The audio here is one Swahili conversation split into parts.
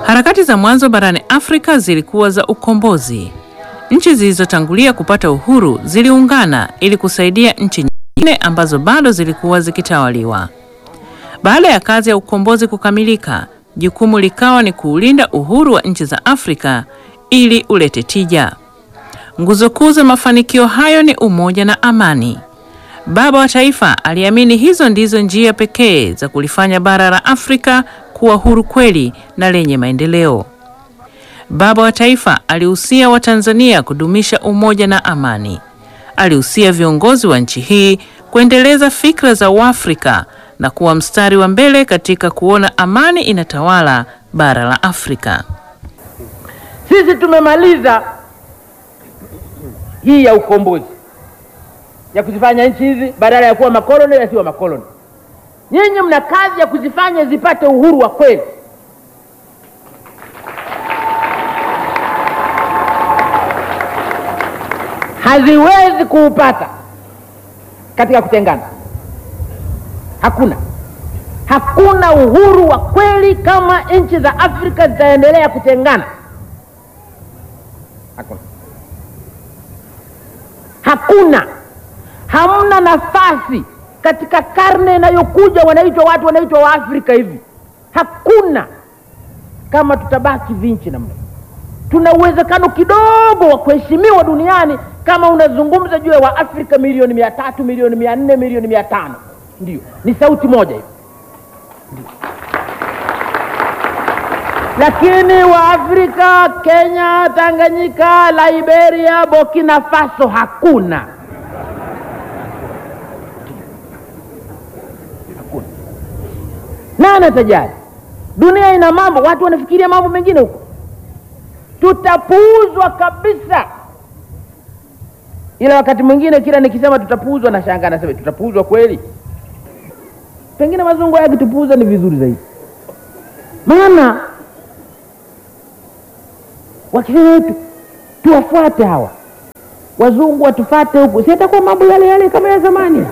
Harakati za mwanzo barani Afrika zilikuwa za ukombozi. Nchi zilizotangulia kupata uhuru ziliungana ili kusaidia nchi nyingine ambazo bado zilikuwa zikitawaliwa. Baada ya kazi ya ukombozi kukamilika, jukumu likawa ni kuulinda uhuru wa nchi za Afrika ili ulete tija. Nguzo kuu za mafanikio hayo ni umoja na amani. Baba wa Taifa aliamini hizo ndizo njia pekee za kulifanya bara la Afrika kuwa huru kweli na lenye maendeleo. Baba wa Taifa alihusia Watanzania kudumisha umoja na amani. Alihusia viongozi wa nchi hii kuendeleza fikra za Uafrika na kuwa mstari wa mbele katika kuona amani inatawala bara la Afrika. Sisi tumemaliza hii ya ukombozi ya kuzifanya nchi hizi badala ya kuwa makoloni yasiwa makoloni. Nyinyi mna kazi ya kuzifanya zipate uhuru wa kweli. Haziwezi kuupata katika kutengana. Hakuna, hakuna uhuru wa kweli kama nchi za Afrika zitaendelea kutengana. Hakuna, hakuna, hamna nafasi katika karne inayokuja. Wanaitwa watu wanaitwa Waafrika hivi, hakuna kama tutabaki vinchi namna. Tuna uwezekano kidogo wa kuheshimiwa duniani kama unazungumza juu ya Waafrika milioni mia tatu milioni mia nne milioni mia tano ndio ni sauti moja hivi, lakini Waafrika Kenya, Tanganyika, Liberia, Burkina Faso hakuna. Hakuna. Nani atajali? Dunia ina mambo, watu wanafikiria mambo mengine huko, tutapuuzwa kabisa. Ila wakati mwingine kila nikisema tutapuuzwa, na shangaa nasema tutapuuzwa kweli? Pengine wazungu yakitupuuza ni vizuri zaidi, maana wakisema tu tuwafuate hawa wazungu watufate huku, si atakuwa mambo yale yale kama ya zamani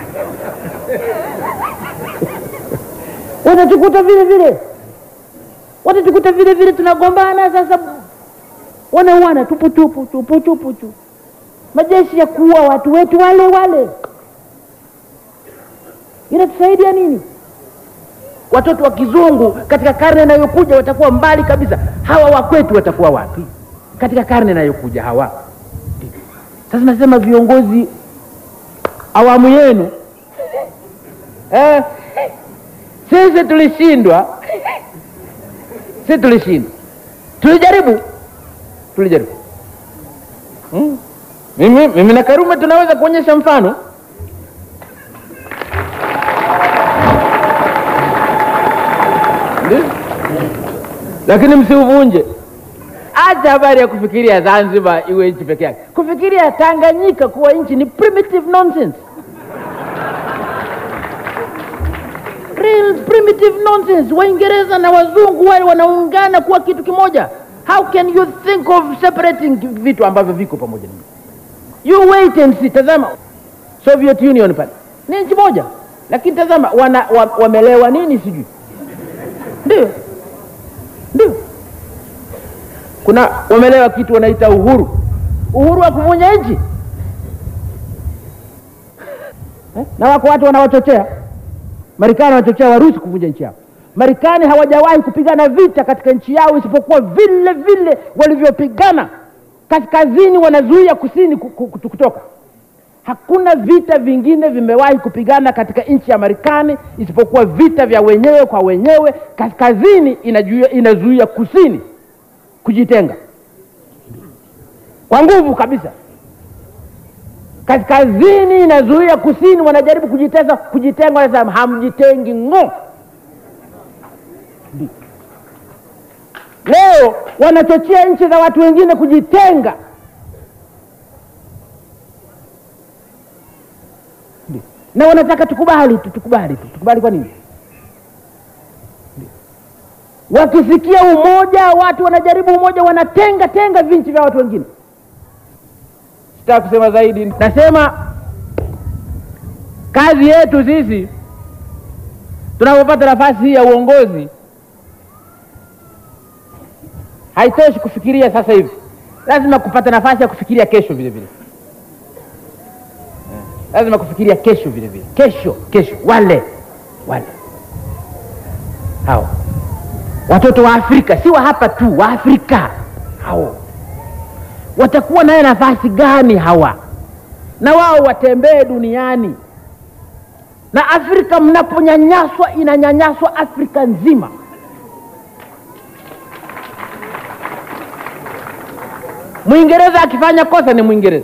watatukuta vile vile, watatukuta vile vile, tunagombana sasa, wanauana tupu tupu tupu tupu tu, majeshi ya kuua watu wetu wale wale, inatusaidia nini? Watoto wa kizungu katika karne inayokuja watakuwa mbali kabisa, hawa wa kwetu watakuwa wapi katika karne inayokuja hawa? Sasa nasema viongozi awamu yenu eh, sisi tulishindwa, sisi tulishindwa, tulijaribu, tulijaribu. Hmm. Mimi, mimi na Karume tunaweza kuonyesha mfano Ndiyo. Lakini msiuvunje. Acha habari ya kufikiria Zanzibar iwe nchi peke yake. Kufikiria Tanganyika kuwa nchi ni primitive nonsense. Real primitive nonsense. Waingereza na wazungu wale wanaungana kuwa kitu kimoja. How can you think of separating vitu ambavyo viko pamoja? You wait and see. Tazama Soviet Union pale ni nchi moja, lakini tazama wana, wa, wamelewa nini sijui. Ndio, ndio kuna wamelewa kitu wanaita uhuru, uhuru wa kuvunja nchi eh? na wako watu wanawachochea Marekani wanachochea Warusi kuvunja nchi yao. Marekani hawajawahi kupigana vita katika nchi yao isipokuwa vile vile walivyopigana kaskazini, wanazuia kusini kutoka. Hakuna vita vingine vimewahi kupigana katika nchi ya Marekani isipokuwa vita vya wenyewe kwa wenyewe. Kaskazini inazuia, inazuia kusini kujitenga kwa nguvu kabisa. Kaskazini inazuia kusini, wanajaribu kujiteza kujitenga, wanasema hamjitengi ng'o. Leo wanachochea nchi za watu wengine kujitenga. na wanataka tukubali tu, tukubali tu, tukubali. Kwa nini? Wakisikia umoja, watu wanajaribu umoja, wanatenga tenga vinchi vya watu wengine. Sitaki kusema zaidi, nasema kazi yetu sisi tunapopata nafasi hii ya uongozi haitoshi kufikiria sasa hivi, lazima kupata nafasi ya kufikiria kesho vile vile Eh, lazima kufikiria kesho vile vile, kesho kesho, wale wale hao watoto wa Afrika, si wa hapa tu, wa Afrika hao watakuwa naye nafasi gani hawa? Na wao watembee duniani, na Afrika mnaponyanyaswa, inanyanyaswa Afrika nzima. Mwingereza akifanya kosa ni Mwingereza,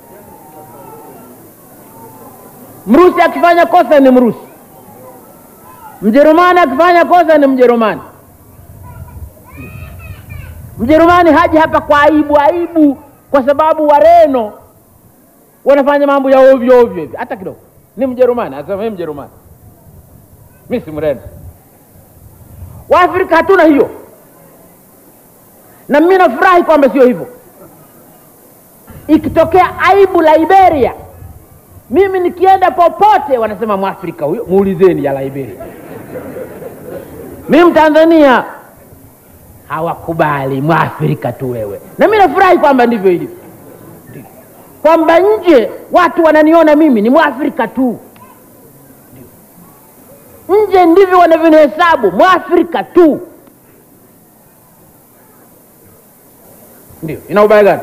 Mrusi akifanya kosa ni Mrusi, Mjerumani akifanya kosa ni Mjerumani. Mjerumani haji hapa kwa aibu aibu, kwa sababu Wareno wanafanya mambo ya ovyo ovyo hivi, hata kidogo. Ni Mjerumani, anasema mimi Mjerumani, mimi si Mreno. Waafrika hatuna hiyo, na mimi nafurahi kwamba sio hivyo. Ikitokea aibu Liberia, mimi nikienda popote wanasema Mwafrika huyo, muulizeni ya Liberia. Mimi Mtanzania hawakubali Mwafrika tu wewe, na mimi nafurahi kwamba ndivyo ilivyo, kwamba nje watu wananiona mimi ni Mwafrika tu, nje ndivyo wanavyonihesabu Mwafrika tu. Ndio, ina ubaya gani?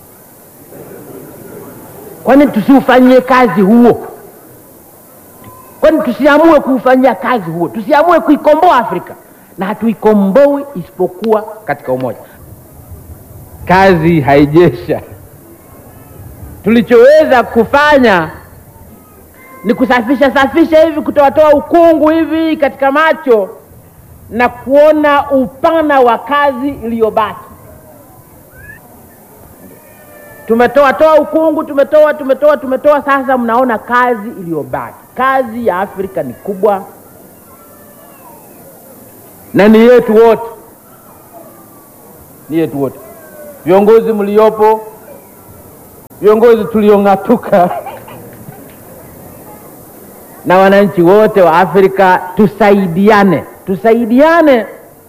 Kwani tusiufanyie kazi huo? Kwani tusiamue kuufanyia kazi huo? Tusiamue kuikomboa Afrika? Na hatuikomboi isipokuwa katika umoja. Kazi haijesha. Tulichoweza kufanya ni kusafisha safisha hivi, kutoatoa ukungu hivi katika macho na kuona upana wa kazi iliyobaki. Tumetoa toa ukungu, tumetoa tumetoa tumetoa, sasa mnaona kazi iliyobaki. Kazi ya Afrika ni kubwa na ni yetu wote, ni yetu wote, viongozi mliopo, viongozi tuliong'atuka na wananchi wote wa Afrika, tusaidiane, tusaidiane,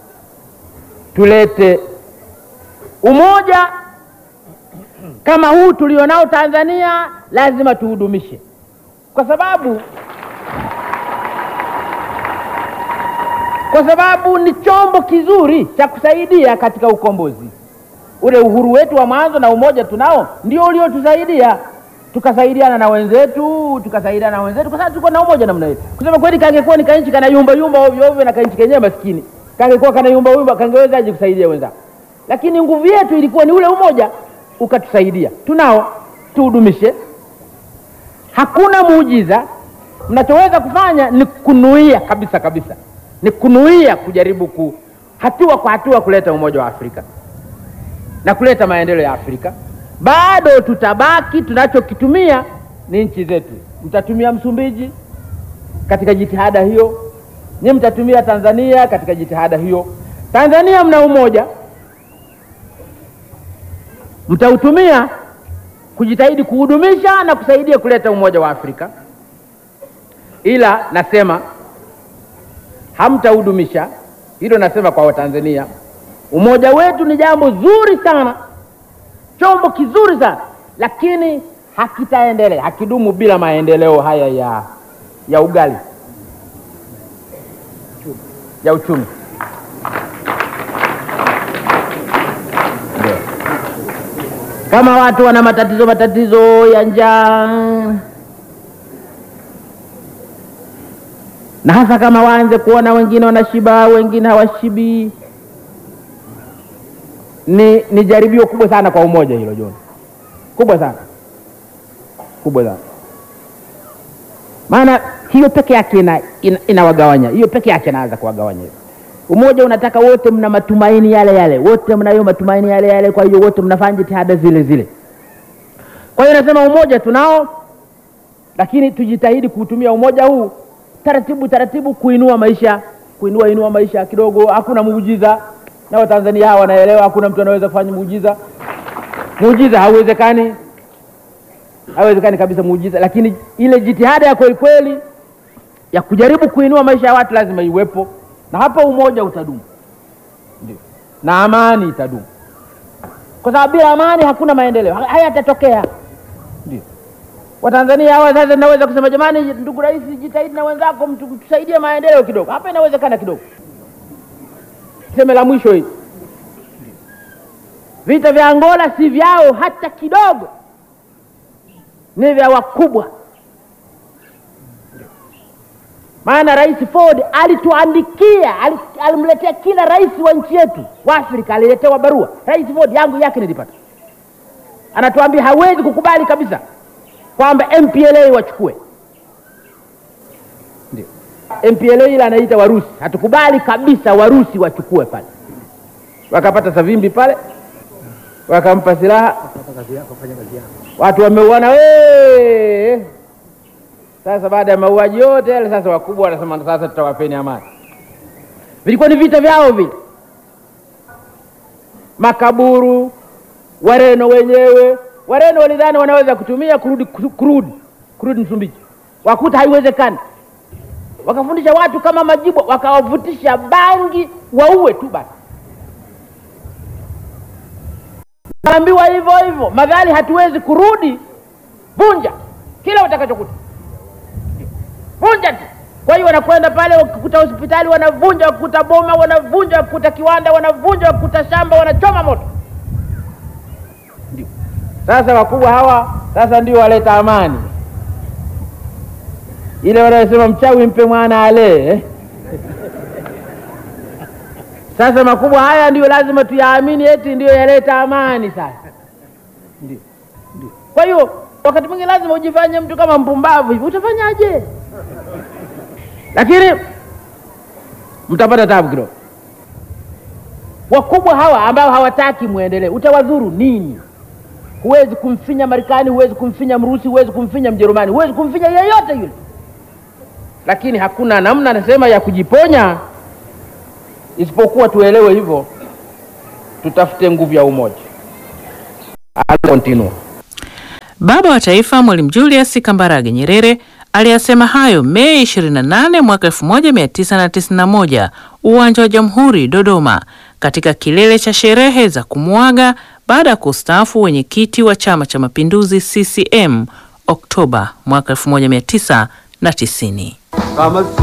tulete umoja kama huu tulionao Tanzania, lazima tuhudumishe, kwa sababu kwa sababu ni chombo kizuri cha kusaidia katika ukombozi. Ule uhuru wetu wa mwanzo na umoja tunao ndio uliotusaidia tukasaidiana na wenzetu, tukasaidiana na wenzetu, kwa sababu tulikuwa na umoja namna hiyo. Kusema kweli, kangekuwa ni kanchi kana yumba yumba ovyo ovyo na kanchi kenyewe maskini, kangekuwa kana yumba yumba, kangewezaje kusaidia wenzao? Lakini nguvu yetu ilikuwa ni ule umoja, ukatusaidia. Tunao, tuhudumishe. Hakuna muujiza. Mnachoweza kufanya ni kunuia kabisa kabisa ni kunuia kujaribu ku hatua kwa hatua kuleta umoja wa Afrika na kuleta maendeleo ya Afrika. Bado tutabaki, tunachokitumia ni nchi zetu. Mtatumia Msumbiji katika jitihada hiyo, nyinyi mtatumia Tanzania katika jitihada hiyo. Tanzania mna umoja, mtautumia kujitahidi kuhudumisha na kusaidia kuleta umoja wa Afrika, ila nasema hamtahudumisha hilo. Nasema kwa Watanzania, umoja wetu ni jambo zuri sana, chombo kizuri sana, lakini hakitaendelea, hakidumu bila maendeleo haya ya ya ugali ya uchumi. Ndio. Kama watu wana matatizo matatizo ya njaa na hasa kama waanze kuona wengine wanashiba wengine hawashibi, ni ni jaribio kubwa sana kwa umoja hilo, John, kubwa sana, kubwa sana. Maana hiyo peke yake ina, ina, inawagawanya hiyo peke yake inaanza kuwagawanya. Umoja unataka wote mna matumaini yale yale, wote mnayo matumaini yale yale, kwa hiyo wote mnafanya jitihada zile zile. Kwa hiyo nasema umoja tunao, lakini tujitahidi kuutumia umoja huu taratibu taratibu kuinua maisha kuinua inua maisha kidogo. Hakuna muujiza, na Watanzania hawa wanaelewa, hakuna mtu anaweza kufanya muujiza. Muujiza hauwezekani, hauwezekani kabisa muujiza, lakini ile jitihada ya kweli kweli ya kujaribu kuinua maisha ya watu lazima iwepo, na hapo umoja utadumu. Ndio na amani itadumu, kwa sababu bila amani hakuna maendeleo, ha- hayatatokea. Ndio Watanzania hawa sasa, naweza kusema jamani, ndugu rais, jitahidi na wenzako, mtu- tusaidie maendeleo kidogo. Hapa inawezekana kidogo. Seme la mwisho hili, vita vya Angola si vyao hata kidogo, ni vya wakubwa. Maana Rais Ford alituandikia, ali- alimletea kila rais wa nchi yetu wa Afrika, aliletewa barua. Rais Ford yangu yake nilipata, anatuambia hawezi kukubali kabisa kwamba MPLA wachukue. Ndio MPLA ile anaita Warusi, hatukubali kabisa Warusi wachukue pale. Wakapata Savimbi pale, wakampa silaha, watu wameuana wee. Sasa baada ya mauaji yote yale, sasa wakubwa wanasema sasa tutawapeni amani. Vilikuwa ni vita vyao vile, makaburu, Wareno wenyewe. Wareno walidhani wanaweza kutumia kurudi kurudi kurudi Msumbiji, wakuta haiwezekani. Wakafundisha watu kama Majibwa, wakawavutisha bangi waue tu basi. Naambiwa hivyo hivyo, madhali hatuwezi kurudi, vunja kila utakachokuta vunja tu. Kwa hiyo wanakwenda pale, wakikuta hospitali wanavunja, wakikuta boma wanavunja, wakikuta kiwanda wanavunja, wakikuta shamba wanachoma moto. Ndio sasa wakubwa hawa sasa ndio waleta amani ile wanayosema mchawi mpe mwana alee eh? Sasa makubwa haya ndio lazima tuyaamini, eti ndio yaleta amani. Sasa ndio ndio. Kwa hiyo wakati mwingine lazima ujifanye mtu kama mpumbavu hivi, utafanyaje? Lakini mtapata tabu kidogo. Wakubwa hawa ambao hawataki mwendelee, utawadhuru nini? Huwezi kumfinya Marekani, huwezi kumfinya Mrusi, huwezi kumfinya Mjerumani, huwezi kumfinya yeyote yule, lakini hakuna namna, anasema ya kujiponya isipokuwa tuelewe hivyo, tutafute nguvu ya umoja. Continue. Baba wa Taifa Mwalimu Julius Kambarage Nyerere aliyasema hayo Mei 28 mwaka 1991 uwanja wa Jamhuri Dodoma, katika kilele cha sherehe za kumuaga baada ya kustaafu wenyekiti wa Chama cha Mapinduzi CCM Oktoba mwaka 1990.